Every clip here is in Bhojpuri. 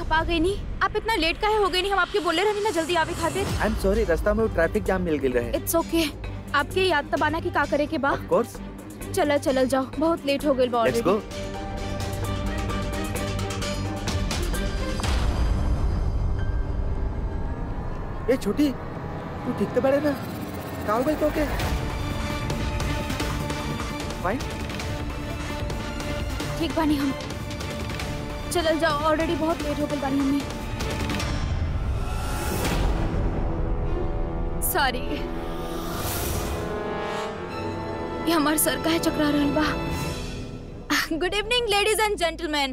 आप आ गई नहीं आप इतना लेट काहे हो गई नहीं हम आपके बोले रहनी ना जल्दी आवे खातिर आई एम सॉरी रास्ता में वो ट्रैफिक जाम मिल गई रहे इट्स ओके आपके याद तबाना की का करे के बा ऑफ कोर्स चलल चलल जाओ बहुत लेट हो गई बा लेट्स ऑलरेडी गो ए छोटी तू ठीक तो बड़े ना काल भाई तो के फाइन ठीक बानी हम चलल जाओ ऑलरेडी बहुत लेट हो गई बानी हमें सॉरी ये हमार सर का है चकरा रहल बा good evening ladies and gentleman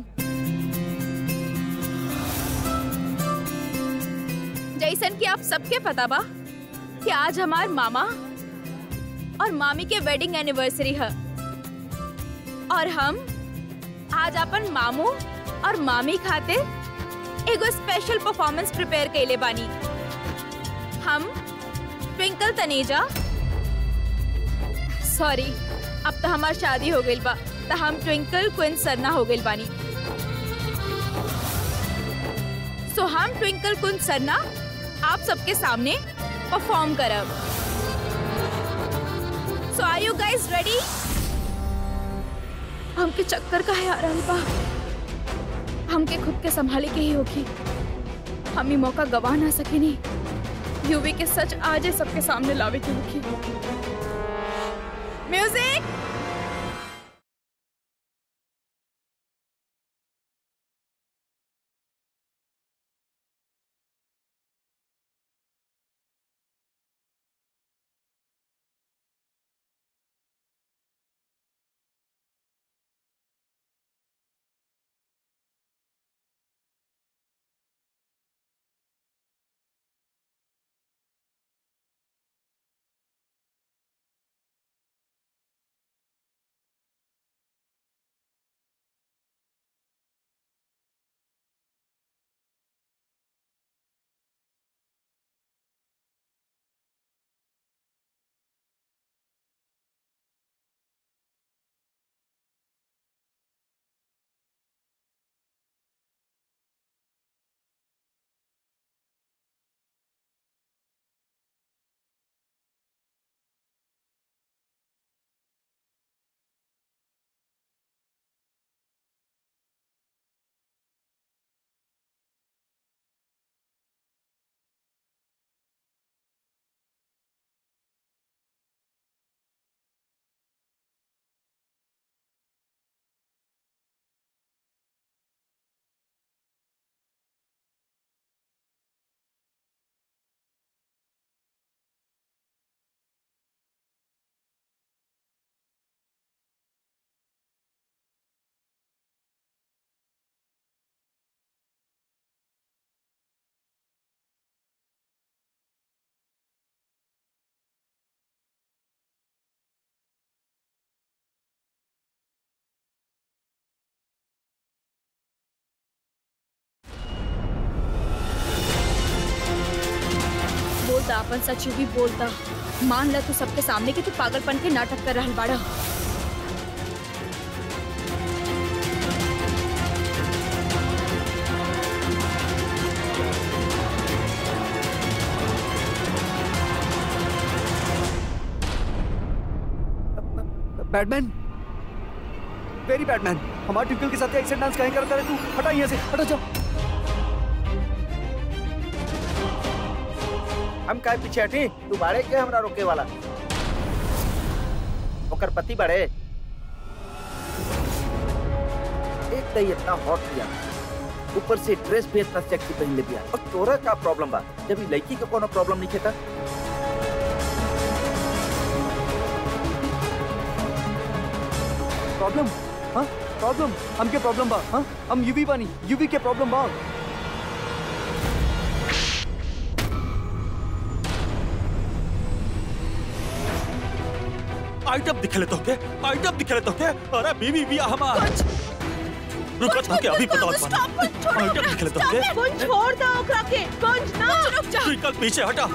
जैसन कि आप सबके पता बा कि आज हमार मामा और मामी के वेडिंग एनिवर्सरी है और हम आज अपन मामू और मामी खातिर एगो स्पेशल परफॉर्मेंस प्रिपेयर कैले बानी हम ट्विंकल तनेजा सॉरी अब तो हमार शादी हो गई बा तो हम ट्विंकल क्विन सरना हो गई बानी सो हम ट्विंकल क्विन सरना आप सबके सामने परफॉर्म करब so are you guys ready हमके चक्कर का है आ रहल बा हमके खुद के संभाले के ही होगी हम ही मौका गवा ना सकेनी यूवी के सच आज ही सबके सामने लावे की होगी म्यूजिक बोलता अपन सच भी बोलता मान ल तू सबके सामने कि तू पागलपन के नाटक कर रहल बाड़ा बैटमैन वेरी बैटमैन हमारे ट्विंकल के साथ ऐसे डांस कहीं करता रहे तू हटा यहाँ से हटा जाओ हम काय पीछे हटी तू बाड़े के हमरा रोके वाला ओकर पति बाड़े एक तो ये इतना हॉट किया ऊपर से ड्रेस भी इतना सेक्सी पहन ले दिया और तोरा का प्रॉब्लम बा जब ई लड़की के कोनो प्रॉब्लम नहीं खेता प्रॉब्लम हाँ प्रॉब्लम हम के प्रॉब्लम बा हाँ हम यूवी बानी यूवी के प्रॉब्लम बा आइटम दिखले तो के आइटम दिखले तो के अरे बीवी भी हमार रुको तो के अभी बताओ आइटम दिखले तो के कुछ छोड़ दो ओकरा के कुछ ना रुक जा ट्विंकल पीछे हटा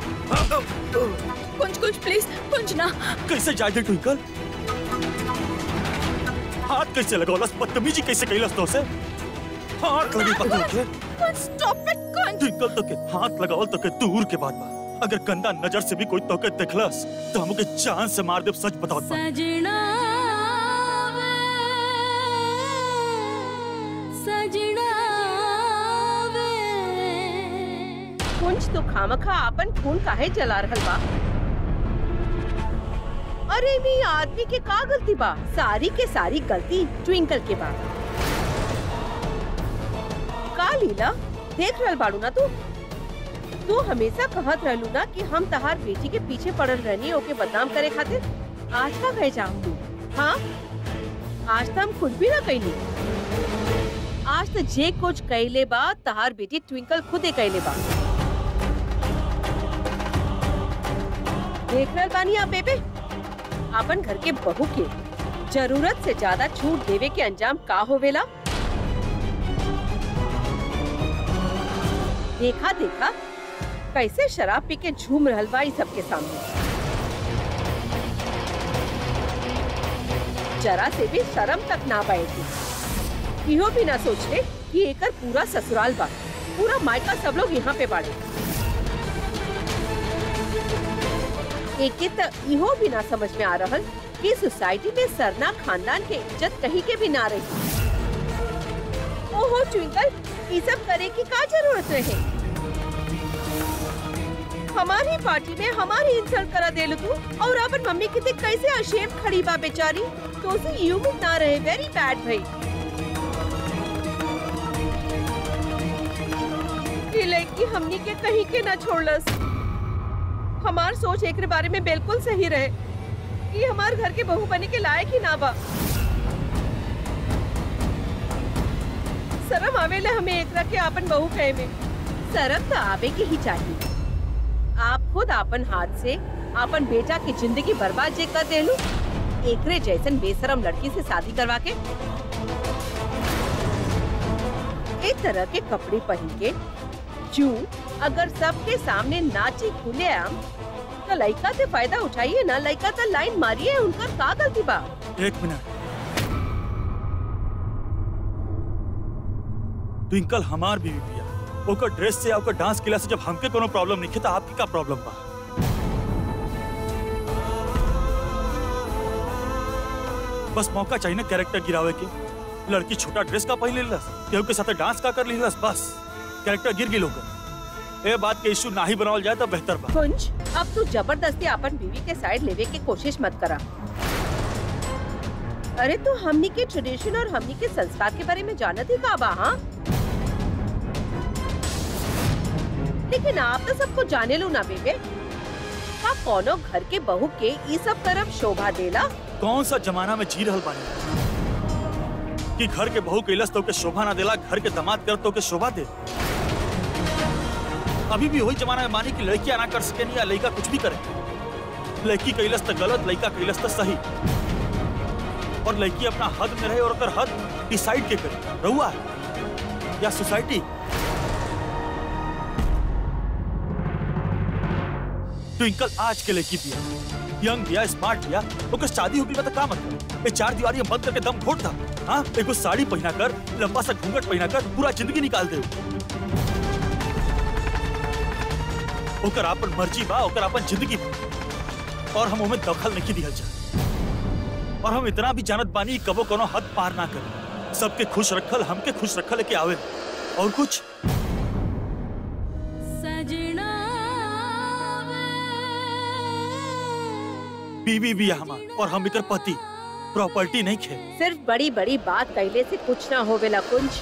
कुछ कुछ प्लीज कुछ ना कैसे जाए दे ट्विंकल हाथ कैसे लगौलस बदतमीजी कैसे कैलस तो से हाथ लगी पत्थर के कुंज स्टॉप इट कुंज ट्विंकल तो के हाथ लगावल तो के दूर के बात बा अगर गंदा नजर से भी कोई तो के देखलस तो हमके जान से मार देब सच बताओ बा सजना वे सजना वे कुंज तो खामखा आपन खून काहे जला रहल बा अरे मी आदमी के का गलती बा सारी के सारी गलती ट्विंकल के बा का लीला देख रहल बाड़ू ना तू तू हमेशा कहत रहलू ना कि हम तहार बेटी के पीछे पड़ल रहनी ओके बदनाम करे खातिर आज का गए जाऊं तू हाँ आज तो हम कुछ भी ना कैली आज तो जे कुछ कैले बा तहार बेटी ट्विंकल खुदे कैले बा देख रहल बानी आप बेबे अपन घर के बहू के जरूरत से ज्यादा छूट देवे के अंजाम का होवेला देखा देखा कैसे शराब पी के झूम रहल बा ई सबके सामने जरा से भी शर्म तक ना बैठी इहो भी ना सोचले कि एकर पूरा ससुराल बा पूरा मायका सब लोग यहाँ पे बाड़े एके त इहो भी ना समझ में आ रहल कि सोसाइटी में सरना खानदान के इज्जत कहीं के भी ना रही ओहो ट्विंकल ये सब करे की का जरूरत रहे हमारी पार्टी में हमारी इंसल्ट करा देलू तू और अपन मम्मी की देख कैसे अशेम खड़ी बा बेचारी तो उसे यू ना रहे वेरी बैड भाई ये लड़की हमनी के कहीं के ना छोड़लस हमार सोच एक बारे में बिल्कुल सही रहे कि हमार घर के बहू बने के लायक ही ना बा शर्म आवेला हमें एक के आपन बहू कहे में शर्म तो आवे के ही चाहिए आप खुद आपन हाथ से आपन बेटा की जिंदगी बर्बाद जे कर देलू एकरे जैसन बेशरम लड़की से शादी करवा के एक तरह के कपड़े पहन के जू अगर सबके सामने नाची खुले आम तो लड़का से फायदा उठाइए ना लड़का तो लाइन मारिए उनका का गलती बा एक मिनट ट्विंकल हमार बीवी बिया ओकर ड्रेस से या ओकर डांस किला से जब हमके कोनो प्रॉब्लम नहीं तो आपके का प्रॉब्लम बा बस मौका चाहिए ना कैरेक्टर गिरावे के लड़की छोटा ड्रेस का पहन लेलस केहू के साथ डांस का कर लेलस बस कैरेक्टर गिर गिल होकर ए बात के इशू ना ही बनावल जाए तो बेहतर बा कुंज अब तू जबरदस्ती अपन बीवी के साइड लेवे की कोशिश मत करा अरे तू हमनी के ट्रेडिशन और हमनी के संस्कार के बारे में जानत ही का बा हाँ लेकिन आप तो सबको जाने लो ना बेबे का कोनो घर के बहू के ई सब तरफ शोभा देला कौन सा जमाना में जी रहल बानी कि घर के बहू कैलस तो के शोभा ना देला घर के दामाद कर तो के शोभा दे अभी भी वही जमाना में मानी कि लड़कियां ना कर सके या लड़का कुछ भी करे लड़की कैलस तो गलत लड़का कैलस तो सही और लड़की अपना हद में रहे और अगर हद डिसाइड के करे रहुआ या सोसाइटी ट्विंकल आज के लड़की बिया यंग बिया स्मार्ट बिया ओकर शादी हो गई बता का मतलब ये चार दीवारी में बंद करके दम घोट था हाँ एगो साड़ी पहना कर लंबा सा घूंघट पहना कर पूरा जिंदगी निकाल दे ओकर आपन मर्जी बा ओकर आपन जिंदगी बा और हम ओमे दखल नहीं दिहल जा और हम इतना भी जानत बानी कि कबो कोनो हद पार ना करे सबके खुश रखल हमके खुश रखल के आवे और कुछ सजना बीवी भी है हमार और हम इकर पति प्रॉपर्टी नहीं खे सिर्फ बड़ी बड़ी बात कहले से कुछ ना होवेला कुंज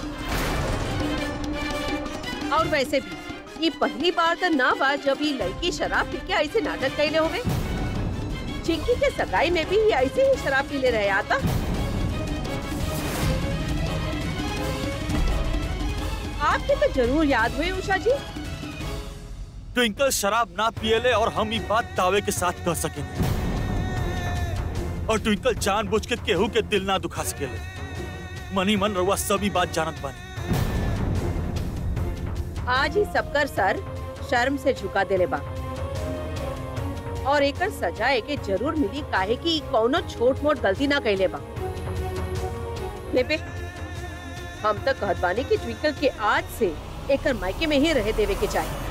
और वैसे भी ये पहली बार तो ना बा जब ये लड़की शराब पी के ऐसे नाटक कैले होवे चिंकी के सगाई में भी ये ऐसे ही शराब पी ले रहे आता आपके तो जरूर याद हुए उषा जी ट्विंकल शराब ना पियले और हम ये बात दावे के साथ कह सकेंगे और ट्विंकल जानबूझ के केहू के दिल ना दुखा सकेले मनी मन रहुआ सभी बात जानत बानी आज ही सबकर सर शर्म से झुका देले बा और एकर सजा एके जरूर मिली काहे कि कौनो छोट मोट गलती ना कैले बा बेबे हम तक कहत बानी कि ट्विंकल के आज से एकर मायके में ही रहे देवे के चाहिए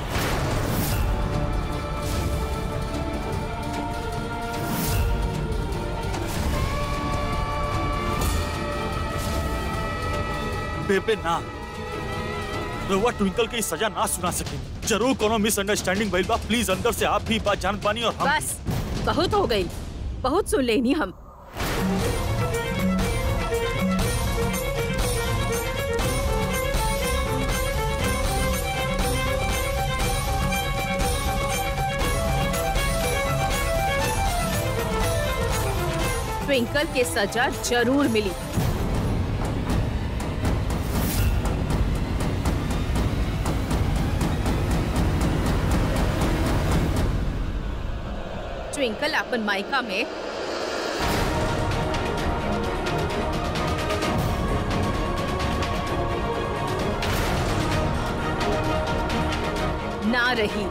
बेबे ना रउआ ट्विंकल के ई सजा ना सुना सके जरूर कोनो मिसअंडरस्टैंडिंग भइल बा प्लीज अंदर से आप भी ई बात जानत बानी और हम बस बहुत हो गई बहुत सुन लेनी हम ट्विंकल के सजा जरूर मिली ट्विंकल अपन मायका में ना रही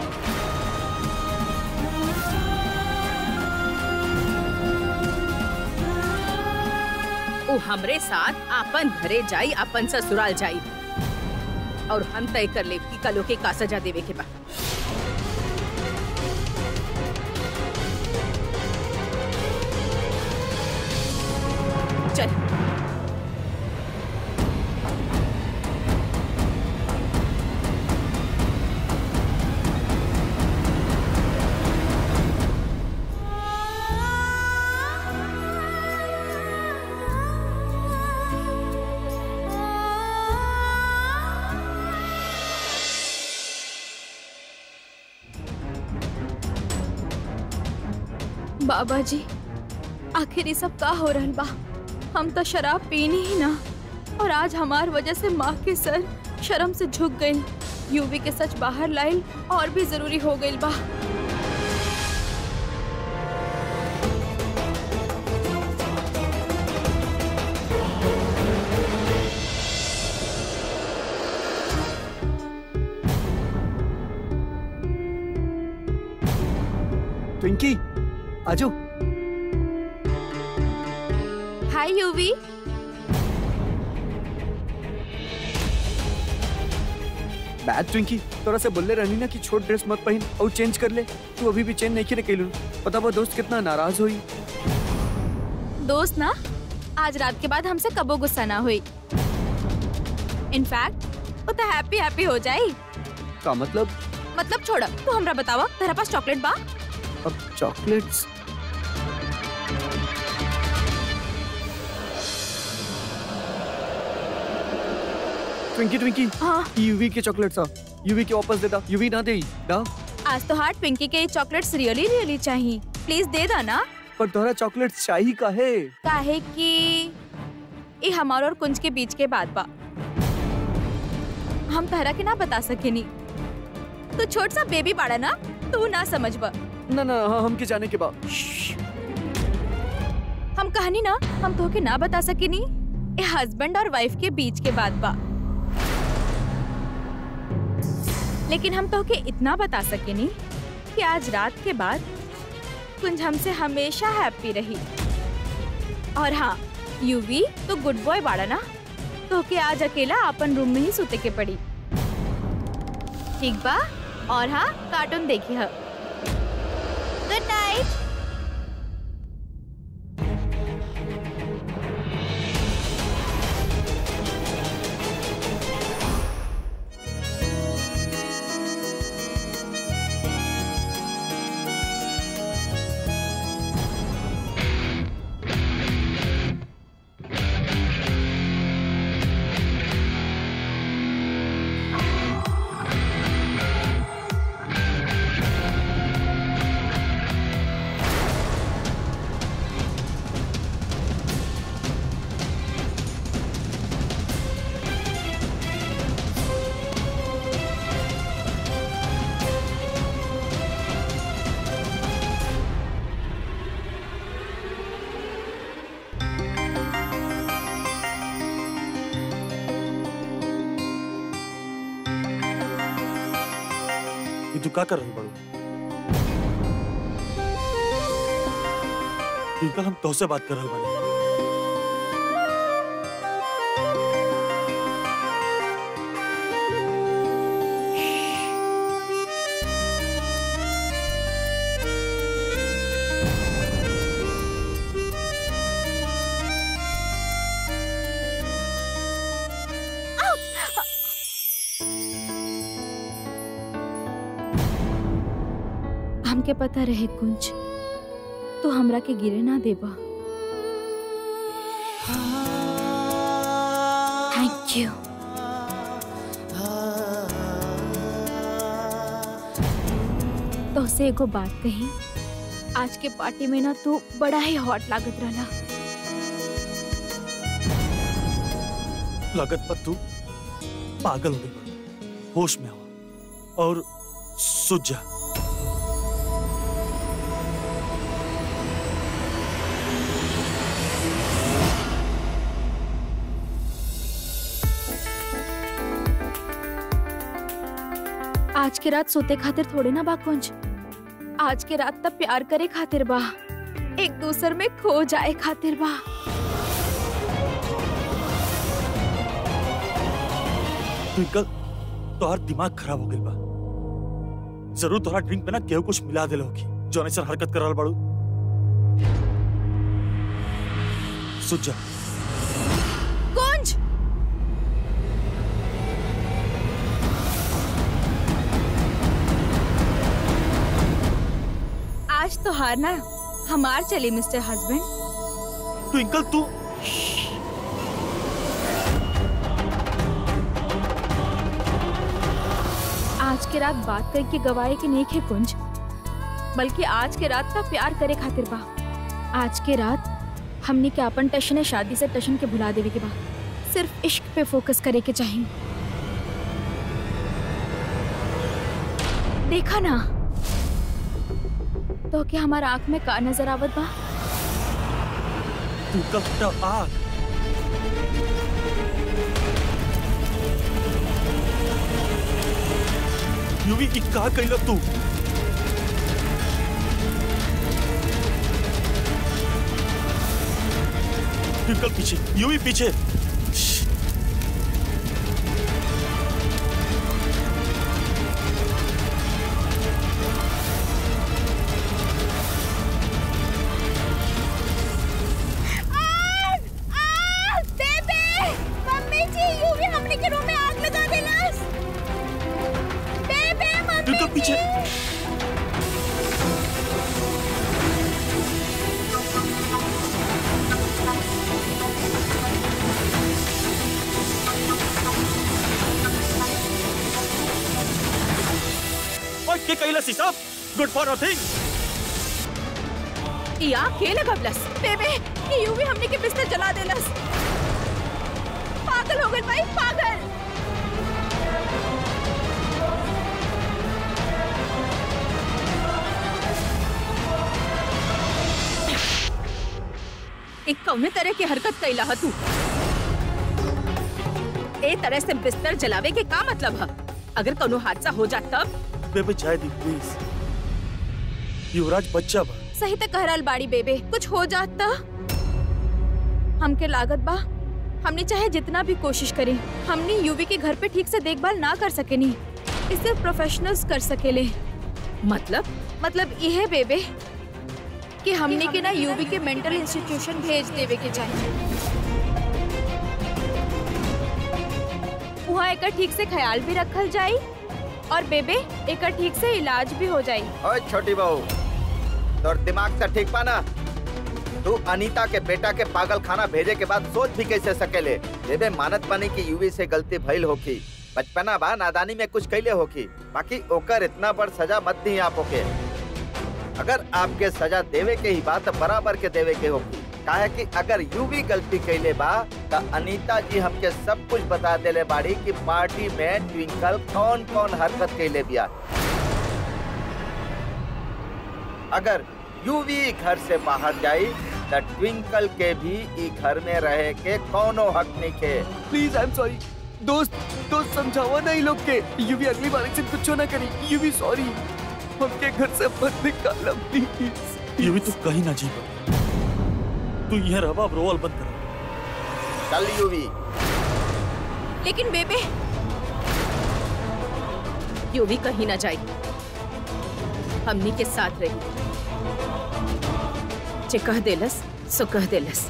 उ हमरे साथ आपन घरे जाई अपन ससुराल जाई और हम तय कर ले कि कलो के का सजा देवे के बा चल बाबा जी आखिर ये सब का हो रहल बा हम तो शराब पीनी ही ना और आज हमार वजह से माँ के सर शर्म से झुक गई यूवी के सच बाहर लाइल और भी जरूरी हो गई बा ट्विंकी आजो हाय यूवी बैड ट्विंकी तोरा से बोलले रहनी ना कि छोट ड्रेस मत पहन और चेंज कर ले तू अभी भी चेंज नहीं करे कैलू पता बा दोस्त कितना नाराज हुई दोस्त ना आज रात के बाद हमसे कबो गुस्सा ना हुई इनफैक्ट वो तो हैप्पी हैप्पी हो जाई का मतलब मतलब छोड़ तू हमरा बतावा तेरा पास चॉकलेट बा अब चॉकलेट्स ट्विंकी ट्विंकी हाँ यूवी के चॉकलेट्स आ यूवी के वापस दे दा यूवी ना दे दा आज तो हार्ट पिंकी के चॉकलेट्स रियली रियली चाहिए प्लीज दे दा ना पर तोरा चॉकलेट्स चाहिए काहे काहे कि ये हमार और कुंज के बीच के बात बा हम तहरा के ना बता सकेनी तो छोट सा बेबी बाड़ा ना तू ना समझबा ना ना हाँ हमके जाने के बाद हम कहानी ना हम तो के ना बता सकेनी ये हस्बैंड और वाइफ के बीच के बात बा लेकिन हम तो के इतना बता सकेनी कि आज रात के बाद कुंज हमसे हमेशा हैप्पी रही और हाँ यूवी तो गुड बॉय बाड़ा ना तो के आज अकेला अपन रूम में ही सुते के पड़ी ठीक बा और हाँ कार्टून देखी है गुड नाइट ये तू का कर रही बड़ू ट्विंकल हम तोसे बात कर रहे बानी हमके पता रहे कुंज तो हमरा के गिरे ना देबा थैंक यू तो से एगो बात कही आज के पार्टी में ना तू बड़ा ही हॉट लागत रहला लागत पर तू पागल हो गई होश में आवा और सुझ जा आज के रात सोते खातिर थोड़े ना बा कुंज आज के रात तब प्यार करे खातिर बा एक दूसर में खो जाए खातिर बा ट्विंकल तोहर दिमाग खराब हो गइल बा जरूर तोहरा ड्रिंक में ना केहू कुछ मिला देले होगी जो ऐसा हरकत कर रहल बाड़ू सुझ जा कुंज आज तो हार ना हमार चले मिस्टर हस्बैंड ट्विंकल तू आज के रात बात करके गवाए के नहीं खे कुंज बल्कि आज के रात का प्यार करे खातिर बा आज के रात हमने के अपन टशन शादी से टशन के भुला देवे के बा सिर्फ इश्क पे फोकस करे के चाहिए देखा ना तो क्या हमारा आंख में का नजर आवत बा ट्विंकल बेटा आग यूवी ई का कइला तू ट्विंकल पीछे यूवी पीछे मम्मी जी यूवी हमने के रूम में आग लगा देलस बेबे ट्विंकल पीछे ओए के कइला सिसाब गुड फॉर नथिंग या खेले बबलस बेबे ये यूवी हमने के बिस्तर जला देलस पागल हो गए भाई पागल एक कौने तरह की हरकत कैला ह तू ए तरह से बिस्तर जलावे के का मतलब है अगर कोनो हादसा हो जात तब बेबे चाय दी प्लीज युवराज बच्चा बा सही तो कह रहल बाड़ी बेबे कुछ हो जात त हमके लागत बा हमने चाहे जितना भी कोशिश करें हमने यूवी के घर पे ठीक से देखभाल ना कर सकेनी इसे प्रोफेशनल्स कर सकेले मतलब मतलब ये है बेबे कि हमने के ना यूवी के मेंटल इंस्टीट्यूशन भेज देवे के चाहिए वहाँ एक ठीक से ख्याल भी रखल जाई और बेबे एक ठीक से इलाज भी हो जाई ओए छोटी बहू तोर दिमाग से ठीक पाना तू अनीता के बेटा के पागल खाना भेजे के बाद सोच भी कैसे सकेले बेबे मानत बनी की यूवी से गलती भइल होखी बचपना बा नादानी में कुछ कैले होखी बाकी ओकर इतना बड़ सजा मत दी आप ओके अगर आपके सजा देवे के ही बात बराबर के देवे के होगी काहे कि अगर यूवी गलती कैले बा त अनीता जी हमके सब कुछ बता देले बाड़ी कि पार्टी में ट्विंकल कौन कौन हरकत कैले बिया अगर यूवी घर से बाहर जाई त ट्विंकल के भी ई घर में रहे के कौनो हक नहीं के प्लीज आई एम सॉरी दोस्त दोस्त समझावा ना इन लोग के यूवी अगली बार से कुछ ना करी यूवी सॉरी हमके घर से मत निकाला प्लीज यूवी तू कहीं ना जी तू यहाँ रहा अब रोवल बंद कर चल यूवी लेकिन बेबे यूवी कहीं ना जाए हमनी के साथ रही जे कह देलस सो कह देलस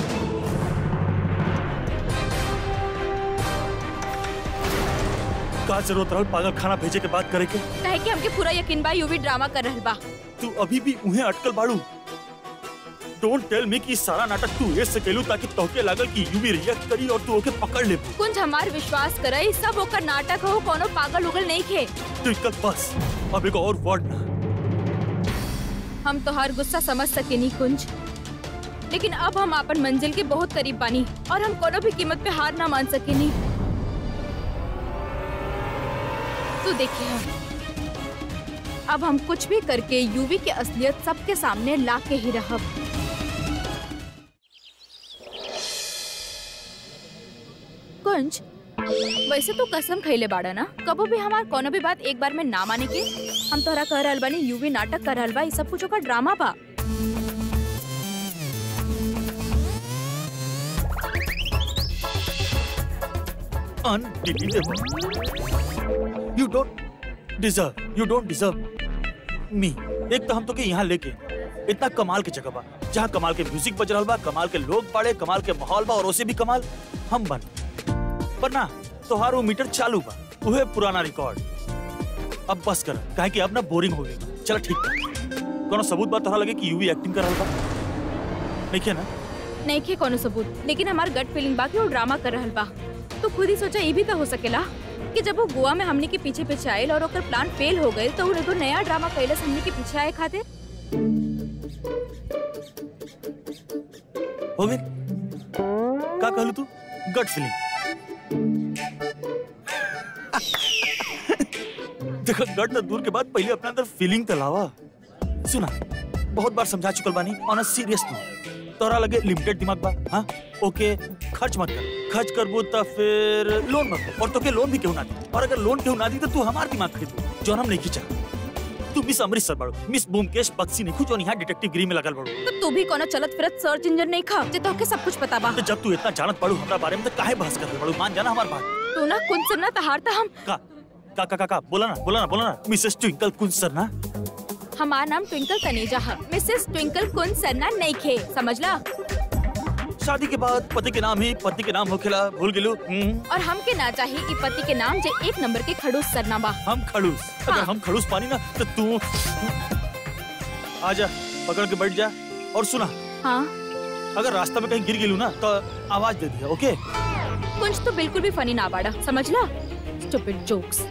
का का जरूरत रहल पागल खाना भेजे के बात करे के कहे कि हमके पूरा यकीन बा यूवी ड्रामा कर रहल बा तू अभी भी उन्हें अटकल बाड़ू डोंट टेल मी कि सारा नाटक तू ऐसे केलू ताकि तोहके लागल कि यूवी रिएक्ट करी और तू ओके पकड़ ले कुंज हमार विश्वास करे सब ओकर नाटक हो कोनो पागल उगल नहीं खे ट्विंकल बस अब एक और वर्ड ना हम तो हर गुस्सा समझ सके नहीं कुंज लेकिन अब हम अपन मंजिल के बहुत करीब बानी और हम कोनो भी कीमत पे हार ना मान सके नहीं तू देखिए हम अब हम कुछ भी करके यूवी की असलियत सबके सामने ला के ही रहब कुंज वैसे तो कसम खैले बाड़ा ना कबो भी हमार कोनो भी बात एक बार में ना माने के हम तोहरा कह रहल बानी यूवी नाटक कर रहल बा ई सब कुछ ओकर ड्रामा बा unbelievable you don't deserve you don't deserve me एक तो हम तो के यहाँ लेके इतना कमाल के जगह बा जहाँ कमाल के म्यूजिक बज रहल बा कमाल के लोग बाड़े कमाल के माहौल बा और उसे भी कमाल हम बन पर ना तोहार वो मीटर चालू बा उहे पुराना रिकॉर्ड अब बस कर काहे कि अब ना बोरिंग हो गई चल ठीक बा कोनो सबूत बा तोहरा लगे कि यूवी एक्टिंग कर रहल बा नहीं क्या ना नहीं खे कोनो सबूत लेकिन हमार गट फीलिंग बा कि वो ड्रामा कर रहल बा तो खुद ही सोचा ये भी तो हो सकेला कि जब वो गोवा में हमने के पीछे पीछे आयल और ओकर प्लान फेल हो गए तो उन्हें तो नया ड्रामा कैलस हमने के पीछे आए खातिर हो गए का कहलू तू गट फीलिंग देखो गट तो दूर के बाद पहले अपने अंदर फीलिंग तो लावा सुना बहुत बार समझा चुकल बानी ऑन अ सीरियस नोट तोरा लगे लिमिटेड दिमाग बा हाँ ओके खर्च मत कर खर्च करबो तो फिर लोन मत कर और तोके लोन भी क्यों ना दी और अगर लोन क्यों ना दी तो तू हमार दिमाग खरीद जो हम नहीं खींचा तू मिस अमृतसर बाड़ू मिस बूमकेश बक्सी नहीं जो यहाँ डिटेक्टिव गिरी में लगल बाड़ू तो तू भी कोनो चलत फिरत सर्च इंजन नहीं खा जे तोहके सब कुछ पता बा तो जब तू इतना जानत पड़ू हमरा बारे में तो काहे बहस कर रहे बड़ू मान जाना हमार बात तू ना कुछ सुनना तहार था हम का का का का का बोला ना बोला ना बोला ना मिसेस ट्विंकल कुंज सर ना हमार नाम ट्विंकल तनेजा है मिसेस ट्विंकल कुंज सरना नहीं खे समझला शादी के बाद पति के नाम ही पति के नाम होखेला भूल गेलू हम्म, और हमके ना चाहिए ई पति के नाम जे एक नंबर के खड़ूस सरना बा हम खड़ूस अगर हाँ। हम खड़ूस पानी ना तो तू आजा पकड़ के बैठ जा और सुना हाँ अगर रास्ता में कहीं गिर गेलू ना तो आवाज दे दिया ओके कुछ तो बिल्कुल भी फनी ना बाड़ा समझला stupid jokes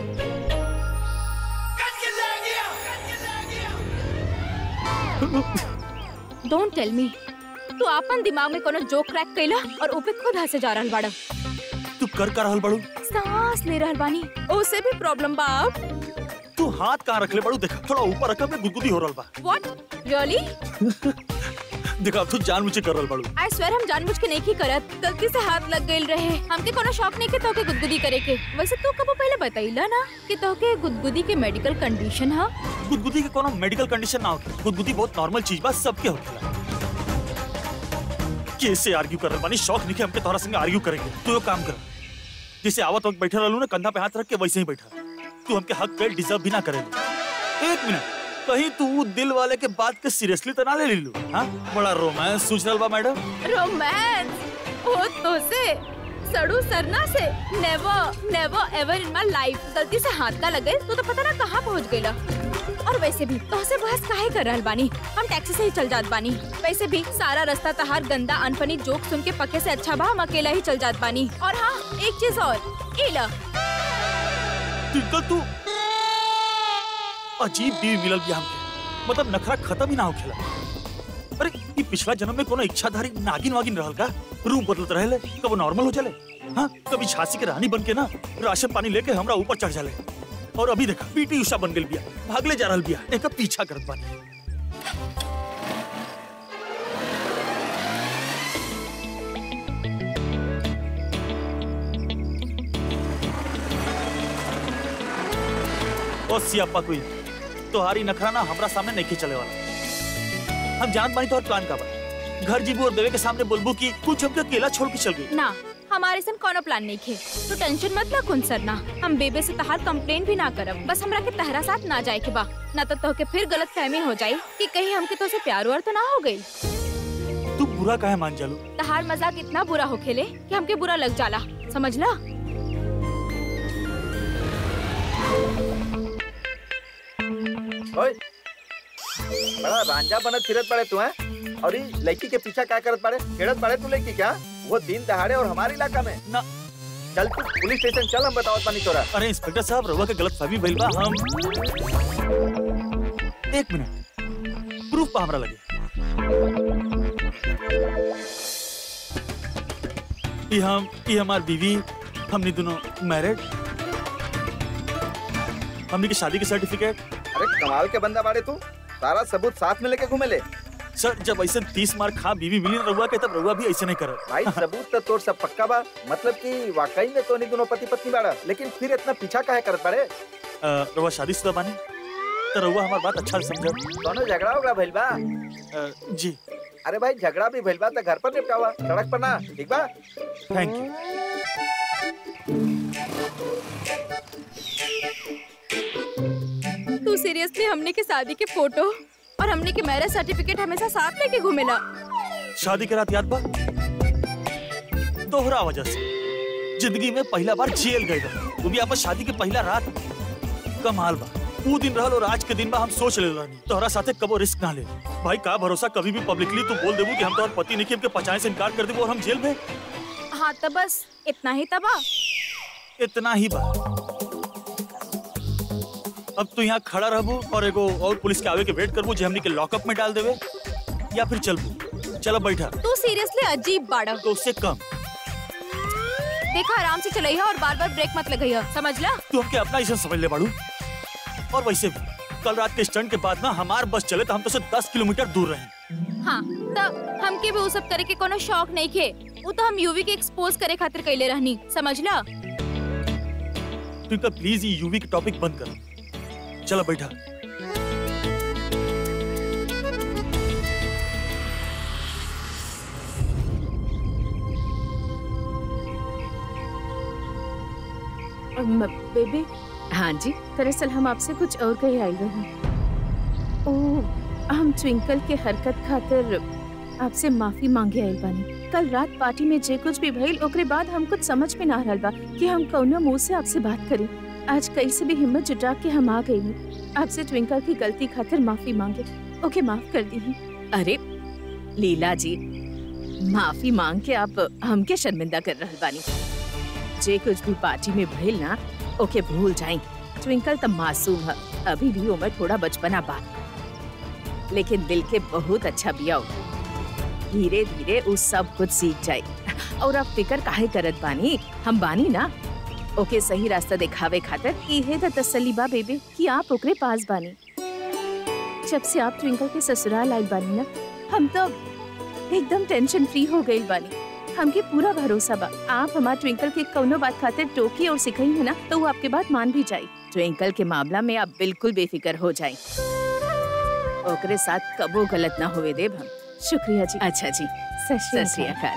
don't tell me तू अपन दिमाग में कोनो जोक क्रैक कैला और ऊपे खुद हंसे जा रहल बाड़ा तू कर का रहल बड़ू सांस ले रहल बानी ओसे भी प्रॉब्लम बा अब तू हाथ कहाँ रख ले बड़ू देखा थोड़ा ऊपर रखा में गुदगुदी हो रहल बा व्हाट रियली देखा अब तू जान मुझे कर रहल बड़ू आई स्वेर हम जानबूझ के नहीं की करत गलती से हाथ लग गइल रहे हमके कोनो शौक नहीं के तोके गुदगुदी करे के वैसे तू कबो पहले बताइला ना कि तोके गुदगुदी के मेडिकल कंडीशन है गुदगुदी के कोनो मेडिकल कंडीशन ना होखे गुदगुदी बहुत नॉर्मल चीज बा सबके होखेला कैसे आर्ग्यू कर रहे बानी शौक नहीं के हमके तोहरा संगे आर्ग्यू करेंगे तू यो काम कर जैसे आवत वक्त बैठा रहलू ना कंधा पे हाथ रख के वैसे ही बैठा तू हमके हक पे डिजर्व भी ना करेलू एक मिनट कहीं तू दिल वाले के बात के सीरियसली तो ना ले लीलू हाँ बड़ा रोमांस सूझ रहल बा मैडम रोमांस ओ तो से सड़ू सरना से नेवर नेवर एवर इन माय लाइफ गलती से हाथ का लगे तो तो पता ना कहाँ पहुँच गईला और वैसे भी तोहसे बहस काहे कर रहल बानी हम टैक्सी से ही चल जात बानी वैसे भी सारा रास्ता तहार गंदा अनफनी जोक सुन के पक्के से अच्छा बा हम अकेला ही चल जात बानी और हाँ एक चीज और इला ट्विंकल तू अजीब बीवी मिलल बिया हमके मतलब नखरा खत्म ही ना होखेला अरे ई पिछला जन्म में कोनो इच्छाधारी नागिन वागिन रहल का रूप बदलत रहेले कब नॉर्मल हो चले हाँ कभी झांसी के रानी बन के ना राशन पानी लेके हमरा ऊपर चढ़ जाले और अभी देखा पीटी उषा बन गेल बिया भागले जा रहल बिया एक पीछा करत बानी ओ सियापा कोई तोहारी नखरा ना हमरा सामने नहीं चले वाला हम जान पानी तोहर प्लान का बा घर जीबू और देवे के सामने बोलबू कि कुछ हमके अकेला छोड़ के चल गई ना हमारे सन कोनो प्लान नहीं खे तो टेंशन मत ला कुन सरना हम बेबे से तहार कंप्लेन भी ना करब बस हमरा के तहरा साथ ना जाए के बा ना तो तोहके फिर गलत फहमी हो जाई कि कहीं हमके तो से प्यार व्यार तो ना हो गई तू बुरा काहे मान जालू तहार मजाक इतना बुरा हो खेले कि हमके बुरा लग जाला समझला ओए बड़ा रांझा बनत फिरत पड़े तू हैं और ये लड़की के पीछा क्या करत पड़े खेड़त पड़े तू लड़की क्या वो दिन दहाड़े और हमारे इलाका में ना। चल तू पुलिस स्टेशन चल हम बताओ पानी तोरा अरे इंस्पेक्टर साहब रउआ के गलत फहमी भइल बा हम एक मिनट प्रूफ पा हमरा लगे ई हम ई हमार बीवी हमनी दोनों मैरिड हमनी के शादी के सर्टिफिकेट अरे कमाल के बंदा बाड़े तू सारा सबूत साथ में लेके घूमे ले सर जब ऐसे तीस मार खा बीवी मिली रहुआ के तब रहुआ भी ऐसे नहीं कर भाई सबूत तो तोर सब पक्का बा मतलब कि वाकई में तो नहीं दोनों पति पत्नी बाड़ा लेकिन फिर इतना पीछा काहे करत बाड़े रहुआ शादीशुदा बानी तो रहुआ हमार बात अच्छा से समझ दोनों झगड़ा होगा भइल बा जी अरे भाई झगड़ा भी भइल बा तो घर पर निपटावा सड़क पर ना ठीक बा थैंक यू तू सीरियसली हमने के शादी के फोटो और हमने के मैरिज सर्टिफिकेट हमेशा साथ लेके घूमेला शादी के रात याद बा दोहरा वजह से जिंदगी में पहला बार जेल गए रहे वो भी आपस शादी के पहला रात कमाल बा वो दिन रहल और आज के दिन बा हम सोच ले रहनी तोहरा साथे कबो रिस्क ना ले भाई का भरोसा कभी भी पब्लिकली तू बोल देबू कि हम तोहर पति नहीं के पचाए से इनकार कर देबू और हम जेल में हाँ तो बस इतना ही तबा इतना ही बा अब तू यहाँ खड़ा रहबू और एगो और पुलिस के आवे के वेट करबू जे हमनी के लॉकअप में डाल देवे या फिर चलबू चलो बैठा तू सीरियसली अजीब बाड़ा तो उससे कम देखा आराम से चलइहा और बार बार ब्रेक मत लगइहा समझ ला तू हमके अपना ऐसा समझ ले बाड़ू और वैसे भी कल रात के स्टंट के बाद ना हमार बस चले तो हम तो से दस किलोमीटर दूर रहे हाँ तो हमके भी वो सब करे के कोनो शौक नहीं खे वो तो हम यूवी के एक्सपोज करे खातिर कैले रहनी समझ ला तू इनका प्लीज ये यूवी के टॉपिक बंद कर चलो बैठा बेबी हाँ जी दरअसल हम आपसे कुछ और कही आयल रहे ओ हम ट्विंकल के हरकत खातिर आपसे माफी मांगे आयल बानी कल रात पार्टी में जे कुछ भी भइल ओकरे बाद हम कुछ समझ में ना रहल बा कि हम कौनो मुंह से आपसे बात करी आज कैसे भी हिम्मत जुटा के हम आ गई आपसे ट्विंकल की गलती खातिर माफी मांगे ओके माफ कर दी अरे लीला जी माफी मांग के आप हमके शर्मिंदा कर रहल बानी जे कुछ भी पार्टी में भइल ना ओके भूल जाई ट्विंकल तो मासूम है अभी भी उम्र थोड़ा बचपना बा लेकिन दिल के बहुत अच्छा बिया हो धीरे धीरे उ सब कुछ सीख जाए और अब फिकर काहे करत बानी हम बानी ना ओके सही रास्ता दिखावे खातिर इहे त तसल्ली बा बेबी कि आप ओकरे पास बानी जब से आप ट्विंकल के ससुराल आइल बानी ना हम तो एकदम टेंशन फ्री हो गइल बानी हमके पूरा भरोसा बा आप हमार ट्विंकल के कौनो बात खातिर टोकी और सिखाई है ना तो वो आपके बात मान भी जाई ट्विंकल के मामला में आप बिल्कुल बेफिक्र हो जाए ओकरे साथ कबो गलत ना होवे देब हम शुक्रिया जी अच्छा जी सत श्री अकाल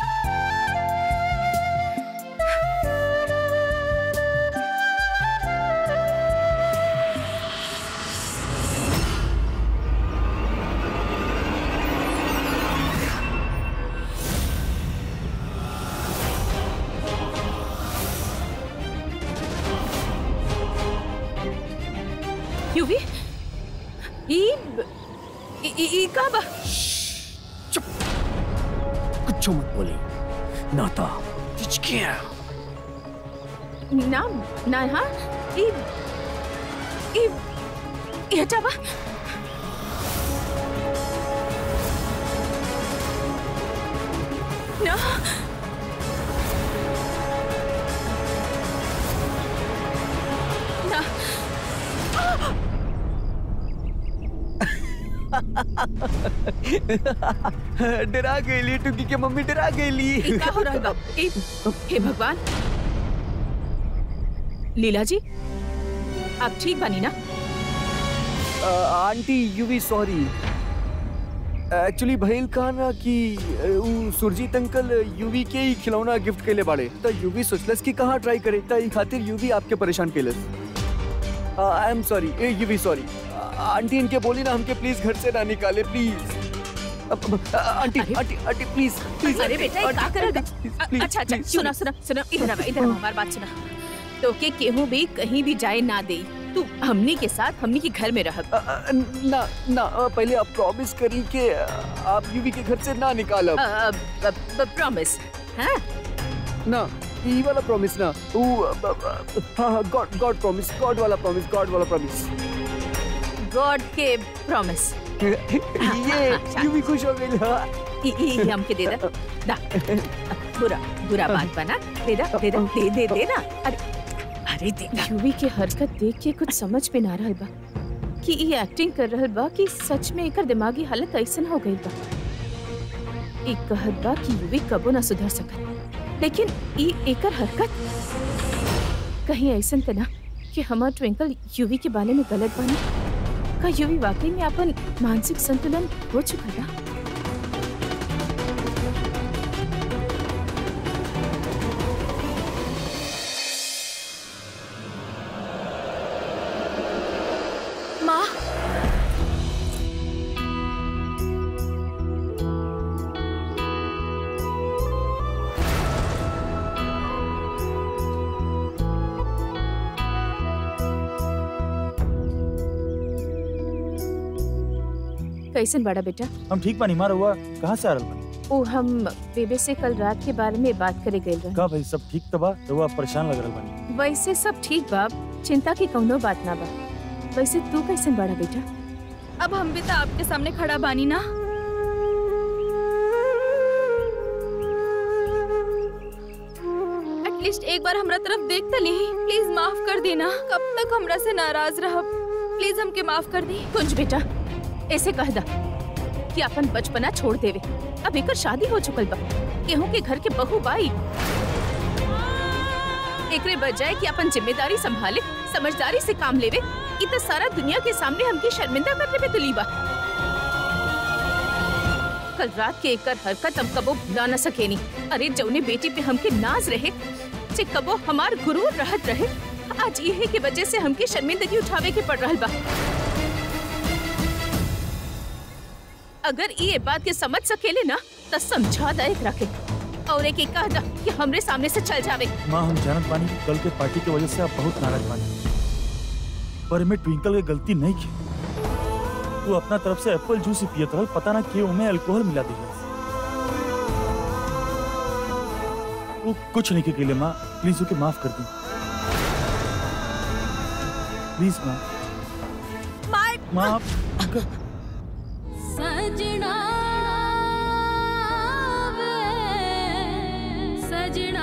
यूवी ई ई- ई ई का बा कुछ मत बोले नाता हिचकियां ना ना हाँ ई ई ई हटा बा ना ना डरा गई टुकी के मम्मी डरा गई ई का हो रहल बा ई हे भगवान लीला जी आप ठीक बानी ना aunty you be sorry actually भइल का ना कि अ, उ सुरजीत अंकल यूवी के ही खिलौना गिफ्ट केले बाड़े त यूवी सोचलस कि कहाँ ट्राई करे त ई खातिर यूवी आपके परेशान केलस आई एम सॉरी ए यूवी सॉरी आंटी इनके बोली ना हमके प्लीज घर से ना निकाले प्लीज आंटी अरे- आंटी आंटी प्लीज प्लीज अरे बेटा ये का करत है? अच्छा अच्छा सुना सुना सुना इधर आवा इधर आवा हमारी बात सुना तो के केहू भी कहीं भी जाए ना दे तू हमनी के साथ हमनी के घर में रह अ, अ, ना ना अ, पहले आप प्रॉमिस करी कि अ, आप यूवी के घर से ना निकालब प्रॉमिस हाँ ना ई वाला प्रॉमिस ना वो अ, अ, अ, हाँ हाँ गॉड गॉड प्रॉमिस गॉड वाला प्रॉमिस गॉड वाला प्रॉमिस गॉड के प्रॉमिस ये यूवी खुश हो गई हाँ ई ई हमके दे दा दा बुरा बुरा बात बना दे दा दे दा दे दे दे ना अरे अरे दे दा यूवी के हरकत देख के कुछ समझ में ना रहल बा कि ई एक्टिंग कर रहल बा कि सच में एकर दिमागी हालत ऐसन हो गई बा ई कहत बा कि यूवी कबो ना सुधर सकत लेकिन ई एकर हरकत कहीं ऐसन त ना कि हमार ट्विंकल यूवी के बारे में गलत बानी का यूवी वाकई में अपन मानसिक संतुलन हो चुका बा माँ कैसन बड़ा बेटा हम ठीक बानी मार हुआ कहाँ से आ रहल बानी ओ हम बेबे से कल रात के बारे में बात करे गए रहे का भाई सब ठीक तबा तो आप परेशान लग रहल बानी वैसे सब ठीक बाब चिंता की कौनो बात ना बा वैसे तू कैसन बड़ा बेटा अब हम भी तो आपके सामने खड़ा बानी ना एटलीस्ट एक बार हमरा तरफ देख तो ली प्लीज माफ कर देना कब तक हमरा से नाराज रह प्लीज हमके माफ कर दी कुंज बेटा ऐसे कह दा कि अपन बचपना छोड़ देवे अब एकर शादी हो चुकल बा केहू के घर के बहू बाई एकरे बजाय कि अपन जिम्मेदारी संभाले समझदारी से काम लेवे इ त सारा दुनिया के सामने हमके शर्मिंदा करने पे तुली बा कल रात के एकर हरकत हम कबो भुला न सकेनी अरे जौने बेटी पे हमके नाज रहे जे कबो हमार गुरूर रहत रहे आज इहे के वजह से हमके शर्मिंदगी उठावे के पड़ रहल बा अगर ये बात के समझ सकेले ना तो समझा दा एकरा के और एक एक कह दा कि हमरे सामने से चल जावे माँ हम जानत बानी कि कल के पार्टी की वजह से आप बहुत नाराज बानी पर में ट्विंकल के गलती नहीं की तू अपना तरफ से एप्पल जूस ही पियत रहल पता ना क्यों में अल्कोहल मिला दिया वो कुछ नहीं के लिए माँ प्लीज ओके माफ कर दी प्लीज माँ माँ आप- सजना वे सजना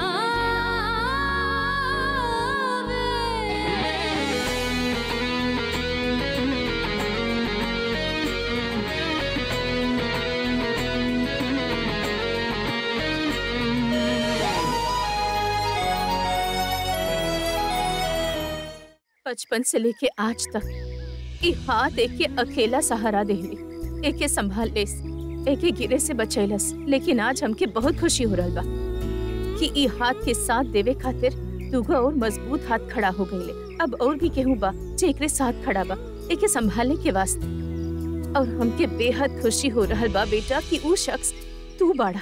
बचपन से लेके आज तक ई हाथ एक के अकेला सहारा देहली एक के संभाल लेस एक के गिरे से बचैलस लेकिन आज हमके बहुत खुशी हो रहल बा कि ई हाथ के साथ देवे खातिर दूगो और मजबूत हाथ खड़ा हो गईले अब और भी केहू बा जे एकरे साथ खड़ा बा एक के संभालने के वास्ते और हमके बेहद खुशी हो रहल बा बेटा कि ऊ शख्स तू बाड़ा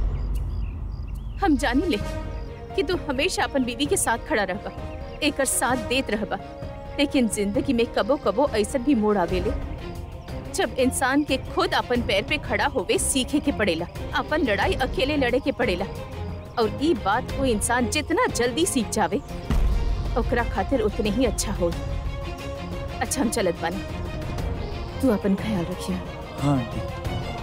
हम जानी ले कि तू हमेशा अपन बीवी के साथ खड़ा रहबा एकर साथ देत रहबा लेकिन जिंदगी में कबो कबो ऐसा भी मोड़ आवेले जब इंसान के खुद अपन पैर पे खड़ा होवे सीखे के पड़ेला अपन लड़ाई अकेले लड़े के पड़ेला और ई बात वो इंसान जितना जल्दी सीख जावे ओकरा खातिर उतने ही अच्छा हो अच्छा हम चलत बानी तू अपन ख्याल रखिया हाँ आंटी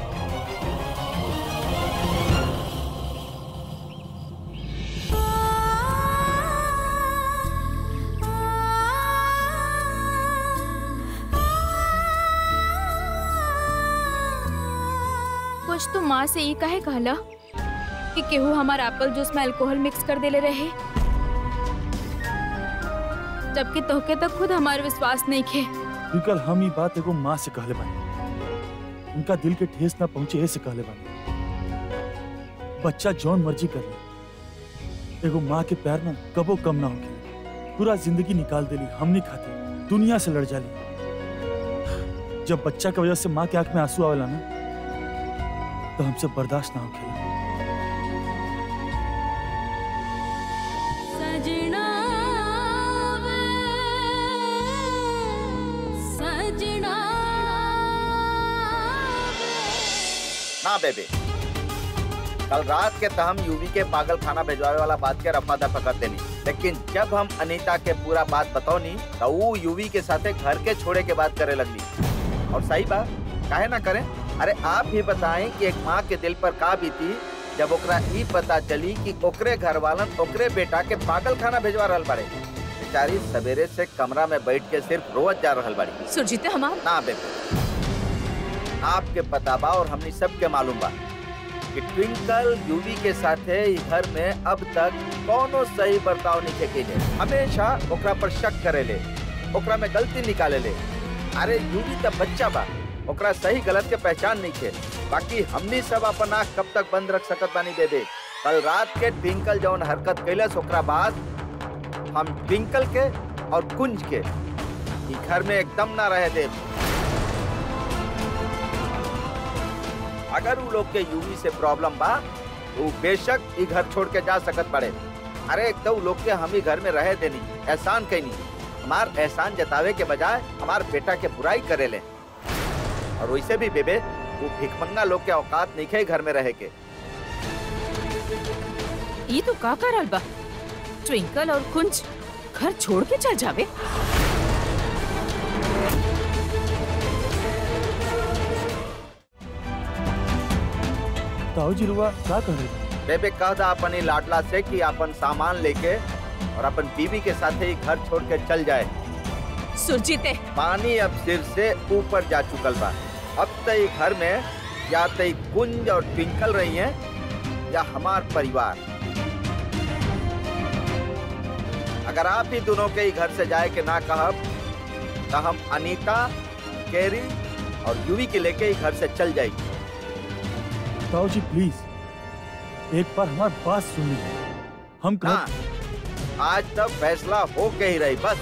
कुछ तो माँ से ये कहे कहला कि केहू हमार एप्पल जूस में अल्कोहल मिक्स कर देले रहे जबकि तोहके तक खुद हमार विश्वास नहीं खे ट्विंकल हम ये बात एगो माँ से कहले बानी उनका दिल के ठेस ना पहुंचे ऐसे कहले बानी बच्चा जौन मर्जी कर ले एगो माँ के प्यार ना कबो कम ना होके पूरा जिंदगी निकाल देली हमनी खातिर दुनिया से लड़ जाली जब बच्चा की वजह से माँ के आंख में आंसू आवेला ना तो हमसे बर्दाश्त ना होके सजना वे सजना ना बेबे कल रात के तो हम यूवी के पागल खाना भिजवावे वाला बात के रफा दफा कर देनी लेकिन जब हम अनीता के पूरा बात बताओनी तो वो यूवी के साथे घर के छोड़े के बात करे लगली और सही बात काहे ना करें अरे आप भी बताएं कि एक माँ के दिल पर का बीती जब ओकरा ई पता चली कि ओकरे घर वालन ओकरे बेटा के पागल खाना भिजवा रहल बाड़े बेचारी सवेरे से कमरा में बैठ के सिर्फ रोज जा रहल बाड़ी सुरजीत हमार ना बेबे आपके पता बा और हमनी सबके मालूम बा कि ट्विंकल यूवी के साथे ई घर में अब तक कोनो सही बर्ताव नहीं के हमेशा ओकरा पर शक करेले ओकरा में गलती निकाले ले अरे यूवी तो बच्चा बा ओकरा सही गलत के पहचान नहीं के बाकी हमनी सब अपन आँख कब तक बंद रख सकत बानी बेबे कल रात के ट्विंकल जौन हरकत कैलस ओकरा बाद हम ट्विंकल के और कुंज के ई घर में एकदम ना रहे देव अगर उ लोग के यूवी से प्रॉब्लम बा तो उ बेशक ई घर छोड़ के जा सकत पड़े अरे एक तो उ लोग के हम ही घर में रहे देनी एहसान कैनी हमार एहसान जतावे के बजाय हमार बेटा के बुराई करे ले और वैसे भी बेबे वो भिखमंगा लोग के औकात नहीं खे घर में रहे के ये तो का करल बा ट्विंकल और कुंज घर छोड़ के चल जावे ताऊ जी रुआ क्या कर रहे बेबे कह दा अपन ई लाडला से कि अपन सामान लेके और अपन बीवी के साथ ही घर छोड़ के चल जाए सुरजीत पानी अब सिर से ऊपर जा चुकल बा अब तई घर में या तई कुंज और ट्विंकल रही हैं या हमार परिवार अगर आप ही दोनों के ही घर से जाए के ना कहब तो हम अनीता केरी और यूवी के लेके ही घर से चल जाएगी ताऊ जी प्लीज एक बार हमारी बात सुन लीजिए हम हाँ कह आज तक फैसला हो के ही रही बस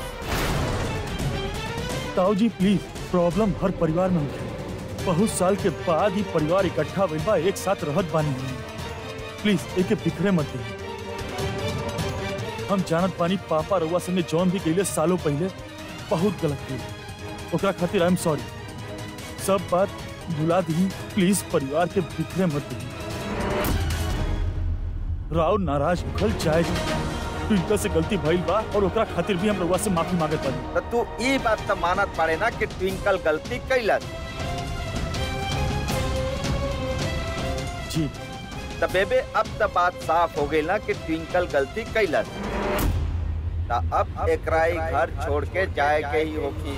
ताऊ जी प्लीज प्रॉब्लम हर परिवार में होती है बहुत साल के बाद ही परिवार इकट्ठा भइल बा एक साथ रहत बानी प्लीज एके बिखरे मत दी हम जानत बानी पापा रउआ संगे जौन भी कइले सालों पहले बहुत गलत कइले ओकरा खातिर आई एम सॉरी सब बात भुला दी प्लीज परिवार के बिखरे मत दी राव नाराज होखल जायज ट्विंकल से गलती भइल बा और ओकरा खातिर भी हम रउआ से माफी मांगत बानी तो तू ई बात तो मानत पड़े ना कि ट्विंकल गलती कैलस जी तो बेबे अब तो बात साफ हो गई ना कि ट्विंकल गलती कैलस तो अब एकरा ही घर छोड़ के जाए के ही होगी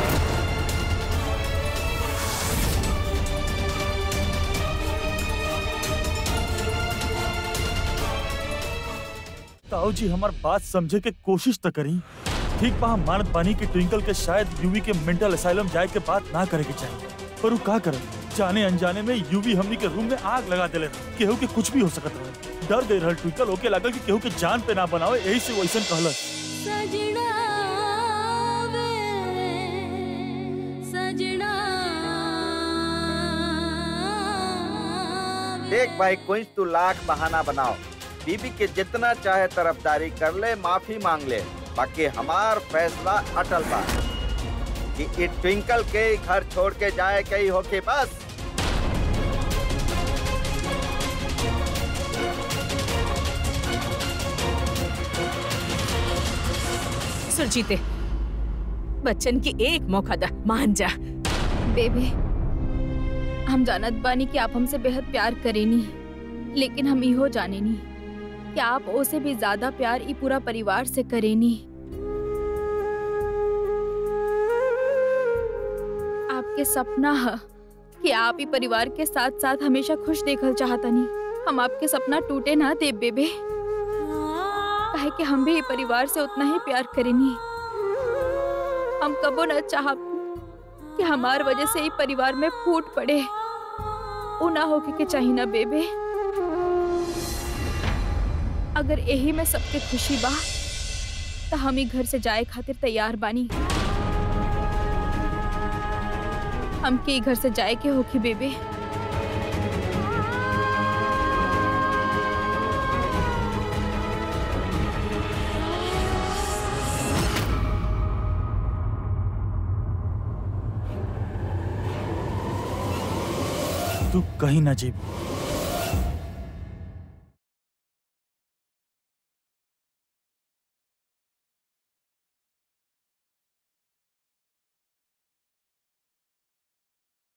ताऊ जी हमार बात समझे के कोशिश तो करी ठीक बा हम मानत बानी कि ट्विंकल के शायद यूवी के मेंटल असाइलम जाए के बात ना करे के चाहिए पर वो का करे जाने अनजाने में यूवी हमनी के रूम में आग लगा देले रहे। केहू के कुछ भी हो सकत रहे डर गई रहल ट्विंकल ओके लागल कि केहू के जान पे ना बनावे यही से वैसन कहलस सजना वे सजना देख भाई कुछ तू लाख बहाना बनाओ बीबी के जितना चाहे तरफदारी कर ले माफी मांग ले बाकी हमार फैसला अटल बा कि ई ट्विंकल के ही घर छोड़ के जाए के ही होके बस सुरजीते बच्चन की एक मौका दा मान जा बेबी हम जानत बानी कि आप हमसे बेहद प्यार करेनी लेकिन हम इहो जानेनी कि आप ओसे भी ज्यादा प्यार ई पूरा परिवार से करेनी आपके सपना है कि आप ही परिवार के साथ साथ हमेशा खुश देखल चाहतनी हम आपके सपना टूटे ना दे बेबे काहे कि हम भी ई परिवार से उतना ही प्यार करेनी हम कबो न चाहब कि हमार वजह से ही परिवार में फूट पड़े उ ना होके के चाहिए ना बेबे अगर यही में सबके खुशी बा तो हम ही घर से जाए खातिर तैयार बानी हमके ई घर से जाए के होखी बेबे तू कहीं ना जीब